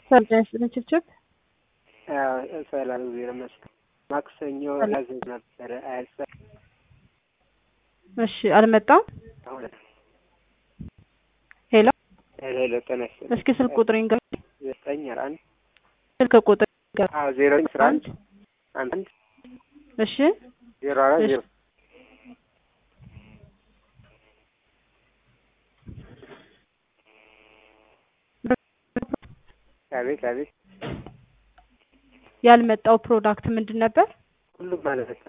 ሰላም ችብችብ ሰላም ዜና መስጠት ማክሰኞ ያዘዝ ነበረ አያልፈ እሺ፣ አልመጣም። ሄሎ ሄሎ ጤና ይስጥልኝ። እስኪ ስልክ ቁጥር ይንገር። ዘጠኝ አስራ አንድ ስልክ ቁጥር ይንገር። አዎ ዜሮ አስራ አንድ አንድ አንድ እሺ፣ ዜሮ አራት ዜሮ አቤት አቤት ያልመጣው ፕሮዳክት ምንድን ነበር? ሁሉም ማለት በቃ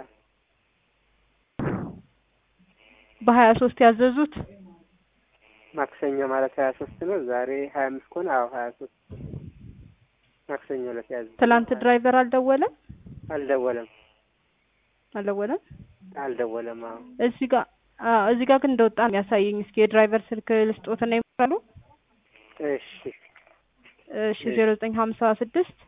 በሀያ ሶስት ያዘዙት ማክሰኞ ማለት ሀያ ሶስት ነው። ዛሬ ሀያ አምስት ከሆነ አዎ ሀያ ሶስት ማክሰኞ ዕለት ያዘ። ትላንት ድራይቨር አልደወለም አልደወለም አልደወለም። አልደወለም። አዎ እዚህ ጋር አዎ፣ እዚህ ጋር ግን እንደወጣ ነው የሚያሳየኝ። እስኪ የድራይቨር ስልክ ልስጦትና ይሞክራሉ። እሺ እሺ ዜሮ ዘጠኝ ሀምሳ ስድስት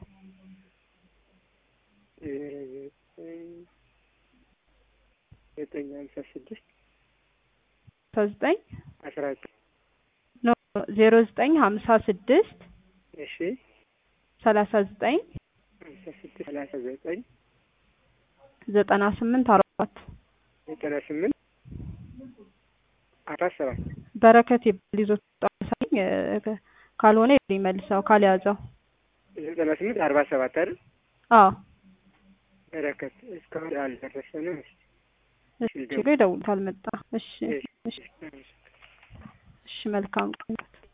ዘጠኝ ሀምሳ ስድስት አስራ ዘጠኝ አስራ ዘጠኝ ኖ ዜሮ ዘጠኝ ሀምሳ ስድስት እሺ ሰላሳ ዘጠኝ ሀምሳ ስድስት ሰላሳ ዘጠኝ ዘጠና ስምንት አራት ዘጠና ስምንት አራት ሰባት በረከት ይባል ይዞት ጣሳኝ ካልሆነ ይመልሰው ካልያዘው ዘጠና ስምንት አርባ ሰባት አይደል? አዎ በረከት እስካሁን አልደረሰንም። እሺ ይደውል ካልመጣ እሺ እሺ እሺ መልካም ቀን